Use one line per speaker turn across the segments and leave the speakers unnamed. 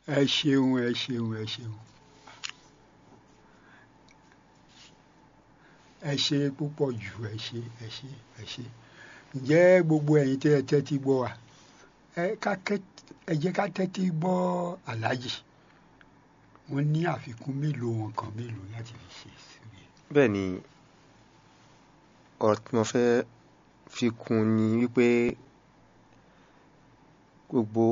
ẹ ṣeun ẹ ṣeun ẹ ṣeun ẹ ṣe púpọ̀ jù ẹ ṣe ẹ ṣe ẹ ṣe ǹjẹ́ gbogbo ẹ̀yin tẹ́ ẹ tẹ́tí gbọ́ wa ẹ ká kẹ́- ẹ jẹ́ ká tẹ́tí gbọ́ aláàjì wọ́n ní àfikún mélòó wọn kan mélòó láti fi ṣe síbi.
bẹ́ẹ̀ ni ọ̀rọ̀ tí mo fẹ́ fi kún ni wípé gbogbo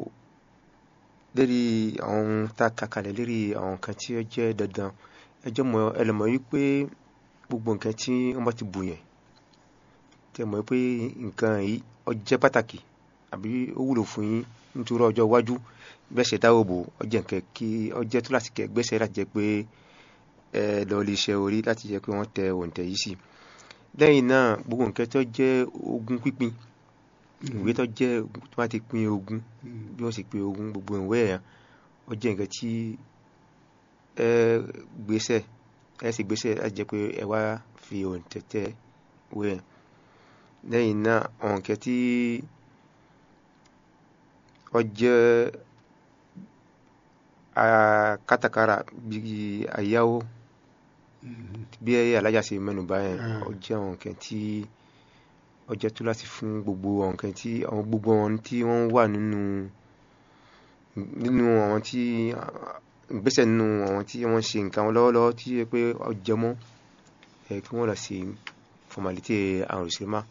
lérí àwọn ohun tá a kà kalẹ̀ lérí àwọn nǹkan tí ó jẹ́ dandan ẹjọ́ mọ ẹlẹ́mọ̀ wípé gbogbo nǹkan tí wọ́n bá ti bù yẹn tẹ́ mọ̀ pé nǹkan yìí ó jẹ́ pàtàkì àbí ó wúlò fún yín nítorí ọjọ́ iwájú bẹ́ẹ̀ ṣe dáwọ́ bò ó jẹ́ nǹkan kí ó jẹ́ tó láti kẹ́ gbẹ́sẹ̀ láti jẹ́ pé ẹ lọ lè ṣe orí láti jẹ́ pé wọ́n tẹ òǹtẹ̀ yìí sí lẹ́yìn náà gbogbo nǹkan tó jẹ́ ogún pínpín ìwé tó jẹ́ tó bá ti pín ogún bí wọ́n sì pín ogún gbogbo ìwé yẹn ó jẹ́ nǹkan tí ẹ gbéṣẹ́ ẹ sì gbéṣẹ́ láti jẹ́ pé ẹ wá fi òǹtẹ̀ tẹ ìwé yẹn lẹ́yìn náà àwọn nǹkan tí ó jẹ́ ah, kátàkárà bíi àyáwó bí alájà ṣe mẹ́nu bà yẹn
Mm.
ó jẹ́ àwọn nǹkan tí ó jẹ́ tó láti fún gbogbo àwọn nǹkan tí àwọn gbogbo àwọn tí wọ́n wà nínú nínú àwọn tí ìgbésẹ̀ nínú àwọn tí wọ́n ṣe nǹkan wọn lọ́wọ́lọ́wọ́ tí ó yẹ pé ó jẹ mọ́ ẹ kí wọ́n lọ sí formalite àrùn ìṣẹ́má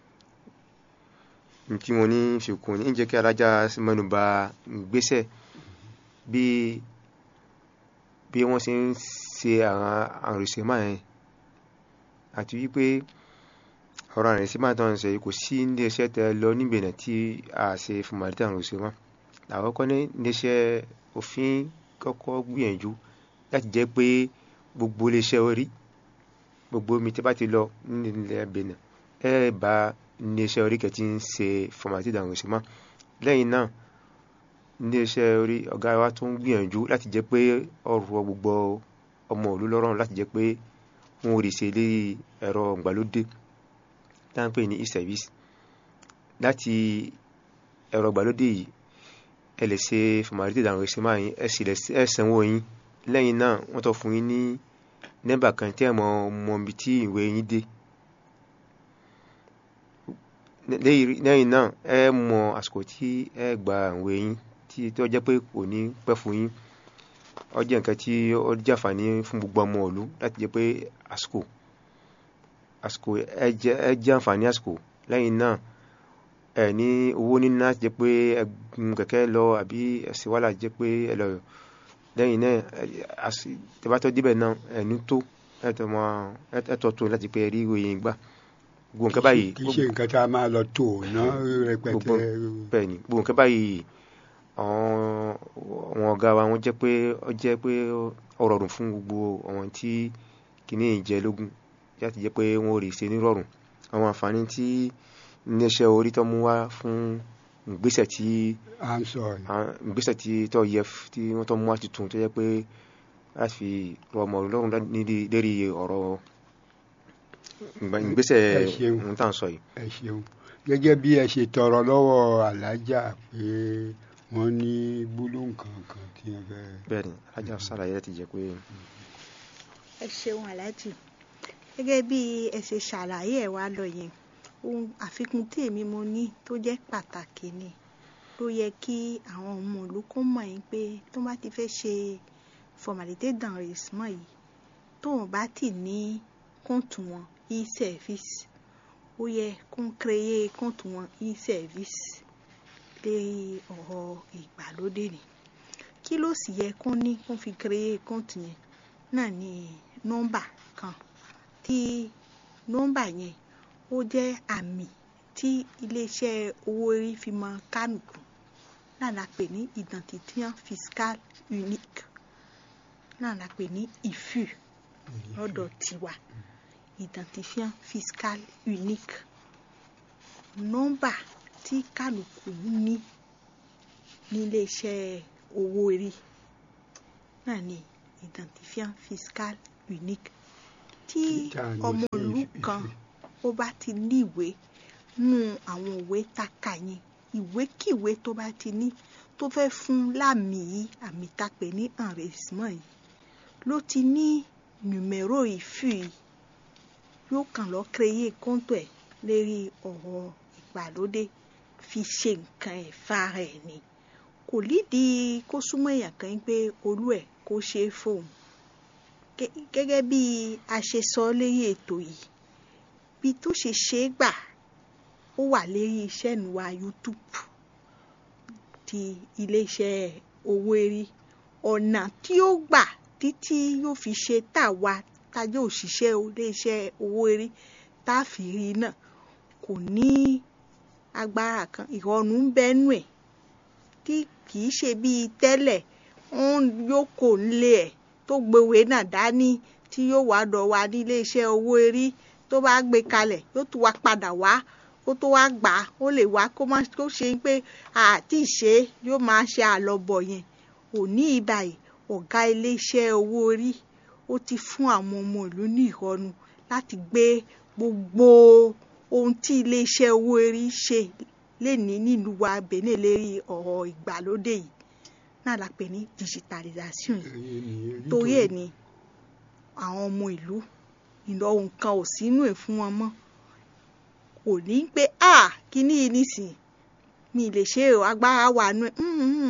tí mo ní fikùn ní jẹ́ kí alájà mẹ́nu bà ìgbésẹ̀ bí bí wọ́n ṣe ń ṣe àwọn àrùn ìṣẹ́má yẹn àti wípé ọ̀rọ̀ àrùn ìṣẹ́má tó ń sọ yìí kò sí ilé iṣẹ́ tẹ lọ níbẹ̀ náà tí a ṣe formalite àrùn ìṣẹ́má àkọ́kọ́ ní iléeṣẹ́ òfin kọ́kọ́ gbìyànjú láti jẹ́ pé gbogbo iléeṣẹ́ orí gbogbo omi tí bá ti lọ nílẹ̀ Benin ẹ bá iléeṣẹ́ orí kẹ́ tí ń ṣe formalite àrùn ìṣẹ́má lẹ́yìn náà iléeṣẹ́ orí ọ̀gá wa tún gbìyànjú láti jẹ́ pé ọ̀rọ̀ gbogbo ọmọ òlú lọ́rùn láti jẹ́ pé wọn ò rí ṣe lé ẹ̀rọ ìgbàlódé tá à ń pè ní e-service láti ẹ̀rọ ìgbàlódé yìí ẹ lè ṣe formalite ìdàrún ìṣẹ́ máa yín ẹ sì lè ẹ sanwó yín lẹ́yìn náà wọ́n tó fún yín ní nẹ́mbà kan tí ẹ mọ mọ ibi tí ìwé yín dé lẹ́yìn náà ẹ mọ àsìkò tí ẹ gba ìwé yín tí tó jẹ́ pé kò ní pẹ́ fún yín ó jẹ́ nǹkan tí ó jàǹfààní fún gbogbo ọmọ ìlú láti jẹ́ pé àsìkò àsìkò ẹ jẹ́ ẹ jẹ́ àǹfààní àsìkò lẹ́yìn náà ẹ ní owó níná láti jẹ́ pé ẹ gun kẹ̀kẹ́ lọ àbí ẹ̀sìn wàhálà jẹ́ pé ẹ lọ lẹ́yìn náà tẹ́bátọ́ débẹ̀ náà ẹ ní tó ẹ tọ́ tó láti pé ẹ rí ìròyìn gbà gbogbo nǹkan báyìí
kì í ṣe nǹkan tá a máa lọ tó ná rẹpẹtẹ.
bẹ́ẹ̀ ni gbogbo nǹkan báyìí àwọn ọ̀gá wa wọ́n jẹ́ pé ó jẹ́ pé ó rọrùn fún gbogbo àwọn tí kìíní ìjẹ́ lógún láti jẹ́ pé wọ́n rí ṣe nírọ̀rùn àwọn àǹfààní tí iléeṣẹ́ orí tó mú wá fún ìgbésẹ̀ tí
à ń sọ yìí.
ìgbésẹ̀ tí tó yẹ tí wọ́n tó mú wá tuntun tó jẹ́ pé láti fi rọ ọmọ lọ́rùn lérí ọ̀rọ̀ ìgbésẹ̀
Ẹ ṣeun.
ohun tá à ń sọ yìí.
ẹ ṣeun gẹ́gẹ́ bí ẹ ṣe tọrọ lọ́wọ́ alájà pé wọ́n ní gbólóhùn kankan tí wọ́n fẹ́.
bẹ́ẹ̀ ni alájà sàlàyé láti jẹ́ pé
ẹ ṣeun aláàjì gẹ́gẹ́ bí ẹ ṣe ṣàlàyé ẹ̀ wá lọ yẹn ohun àfikún tí èmi mo ní tó jẹ́ pàtàkì ni ló yẹ kí àwọn ọmọ ìlú kó mọ̀ yín pé tó bá ti fẹ́ ṣe formalite d'enregistrement yìí tóun bá ti ní kóńtù wọn e-service ó yẹ kó ń créer kóńtù wọn e-service lé ọ̀rọ̀ ìgbàlódé ni kí ló sì yẹ kó ní kó fi créer kóńtù yẹn náà ni nọ́mbà kan tí nọ́mbà yẹn ó jẹ́ àmì tí iléeṣẹ́ owó orí fi mọ kánùkù náà la pè ní identifiant fiscal unique náà la pè ní IFU lọ́dọ̀ tiwa identifiant fiscal unique nọ́mbà tí kánùkù ní níléeṣẹ́ owó orí náà ni identifiant fiscal unique tí
Tá a ní
ọmọ
sí
ìlú
ìfi-
kan ó bá ti ní ìwé nú àwọn ìwé taka yẹn ìwékìwé tó bá ti ní tó fẹ́ fún lámì yìí àmì tá a pè ní enregistrement yìí ló ti ní nùmẹ́rò ìfì yìí yóò kàn lọ créer compte ẹ̀ lérí ọ̀rọ̀ ìgbàlódé fi ṣe nǹkan ẹ̀ fara ẹ̀ ni kò lídìí kó súnmọ́ èèyàn kan pé olú ẹ̀ kó ṣe é fóun gẹ́gẹ́ bí a ṣe sọ lérí ètò yìí bí tó ṣe ṣe é gbà ó wà lérí iṣẹ́ ìnuwa YouTube ti iléeṣẹ́ owó erí ọ̀nà tí ó gbà títí yóò fi ṣe tàwa tájọ́ òṣìṣẹ́ iléeṣẹ́ owó erí tá a fi rí náà kò ní agbára kan ìrọ̀rùn ń bẹ́nu ẹ̀ tí kì í ṣe bíi tẹ́lẹ̀ ń yóò kò nílé ẹ̀ tó gbéwé náà dání tí yóò wá dọ̀ wá nílé iṣẹ́ owó erí tó bá gbé kalẹ̀ yóò tún wá padà wá kó tó wá gbà á ó lè wá kó má kó ṣe pé àti ìṣe yóò máa ṣe àlọ́bọ̀ yẹn òní ìbàyè ọ̀gá ilé iṣẹ́ owó orí ó ti fún àwọn ọmọ ìlú ní ìrọ̀rùn láti gbé gbogbo ohun tí ilé iṣẹ́ owó orí ṣe lè ní nílùú wa Benin lérí ọ̀rọ̀ ìgbàlódé yìí náà la pè ní digitalization yìí torí ẹ̀ ni àwọn ọmọ ìlú ìnáwó nǹkan ò sínú ẹ̀ fún wọn mọ́ kò ní pé a kíní yìí nísìn mi lè ṣe èrò agbára wà nù ẹ̀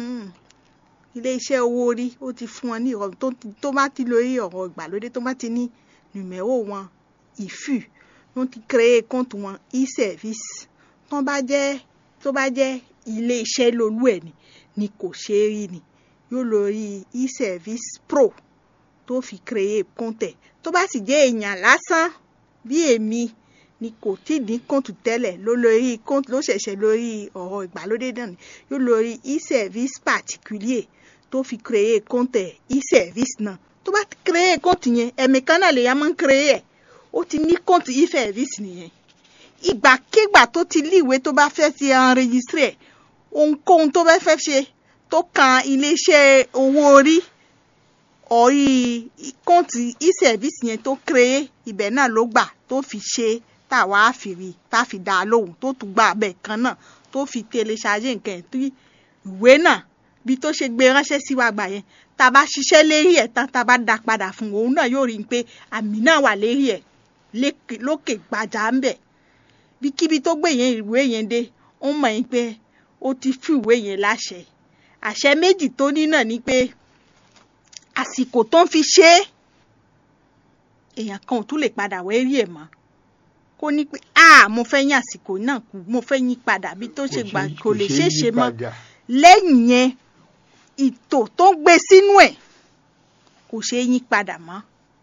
iléeṣẹ́ owó orí ó ti fún wọn ní ìrọ̀rùn tó bá ti lórí ọ̀rọ̀ ìgbàlódé tó bá ti ní nùmẹ́rò wọn ìfù wọ́n ti créé kọ́ǹtù wọn e-service tó bá jẹ́ tó bá jẹ́ iléeṣẹ́ lolú ẹ̀ ni ni kò ṣe é rí ni yóò lórí e-service pro tó fi créé kọ́ǹtù ẹ̀ tó bá sì jẹ́ èèyàn lásán bí èmi ni kò tí ní kóńtù tẹ́lẹ̀ ló lórí kóńtù ló ṣẹ̀ṣẹ̀ lórí ọ̀rọ̀ ìgbàlódé náà ni yóò lórí e-service particulier tó fi créer kóńtù ẹ̀ e-service náà tó bá ti créer kóńtù yẹn ẹ̀mí kan náà lè yá máa ń créer ẹ̀ ó ti ní kóńtù e-service nìyẹn ìgbàkigbà tó ti líwèé tó bá fẹ́ ti enregistré ẹ̀ ohunkóhun tó bá fẹ́ ṣe tó kan iléeṣẹ́ owó orí orí kóńtù e-service yẹn tó créer ibẹ̀ náà ló gbà tó fi ṣe é táwa á fi rí tá a fi dá a lóhùn tó tún gba abẹ kan náà tó fi tẹlẹṣayé nǹkan ẹ̀ tí ìwé náà bí tó ṣe gbé ránṣẹ́ sí wa gbà yẹn tá a bá ṣiṣẹ́ lérí ẹ̀ tán tá a bá dá padà fún òun náà yóò rí i pé àmì náà wà lérí ẹ̀ lókè gbàjà ń bẹ̀ bíkíbi tó gbé yẹn ìwé yẹn dé ó mọ̀ yín pé ó ti fún ìwé yẹn láṣẹ àṣẹ méjì tó ní náà ni pé àsìkò tó ń fi ṣe é èèyàn kan ò tún lè padà wẹ́rí ẹ̀ mọ́ kó ní pé a mo fẹ́ yín àsìkò náà kú mo fẹ́ yín padà bí tó ṣe gbà kò lè ṣeé ṣe mọ́ lẹ́yìn yẹn ìtò tó ń gbé sínú ẹ̀ kò ṣe é yín padà mọ́.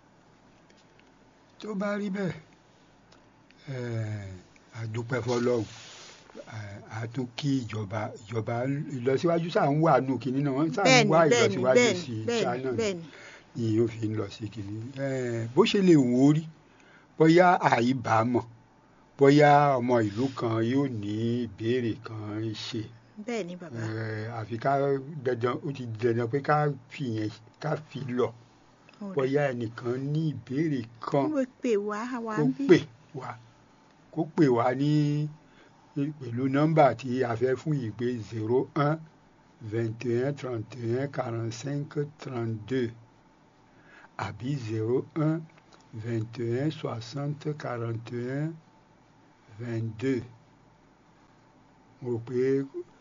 tó bá rí bẹ́ẹ̀ àdúpẹ́ fọlọ́run àtún kí ìjọba ìjọba ìlọsíwájú sáà ń wà nù kínní náà wọ́n sáà ń wá ìlọsíwájú sí China ni yóò fi ń lọ sí kínní bó ṣe lè wò ó rí bóyá àìbámọ̀ bóyá ọmọ ìlú kan yóò ní ìbéèrè kan ṣe.
bẹ́ẹ̀ ni bàbá.
àfi ká dandan ó ti dandan pé ká fi yẹn ká fi lọ bóyá ẹnìkan ní ìbéèrè kan
kó pè wá wá
kó
bí.
pè wá kó pè wá ní pẹ̀lú nọ́mbà tí a fẹ́ fún yìí pé zero un vingt et un trente et un quarante cinq trente deux àbí zero un. 21 60 41 22 mo rò pé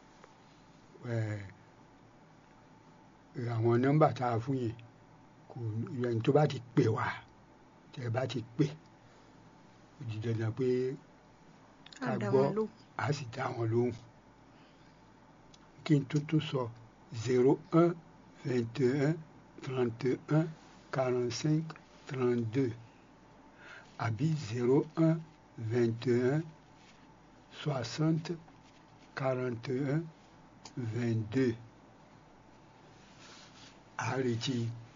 àwọn nọ́mbà tá a fún yẹn kò ẹni tó bá ti pè wá tẹ bá ti pè ó di dandan pé ká gbọ́ a sì dá wọn lóhùn kí n tuntun sọ zero un vingt et un trente et un quarante cinq 32 àbí 01 21 60 41 22 a retí